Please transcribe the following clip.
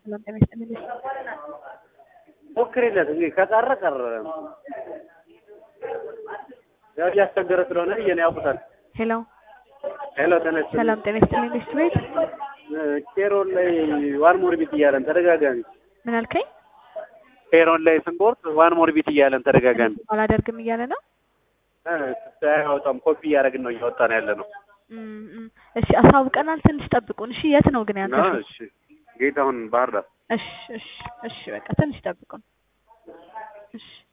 ሰላም ጤና ይስጥልኝ። ሞክሪለት እንግዲህ ከቀረ ቀረ። ያው እያስቸገረ ስለሆነ ብዬ ነው ያውቁታል። ሄሎ ሄሎ ተነስ። ሰላም ጤና ይስጥልኝ። ሚስት ቤት ኬሮን ላይ ዋን ሞር ቢት እያለን ተደጋጋሚ ምን አልከኝ? ኬሮን ላይ ስንቆርጥ ዋን ሞር ቢት እያለን ተደጋጋሚ አላደርግም እያለ ነው። አያወጣም። ኮፒ እያደረግን ነው እያወጣን ያለ ነው። እም፣ እም። እሺ አሳውቀናል። ትንሽ ጠብቁን። እሺ የት ነው ግን ያንተ? ሾው? እሺ ጌታሁን ባህር ዳር እሺ እሺ እሺ በቃ ትንሽ ጠብቁን። እሺ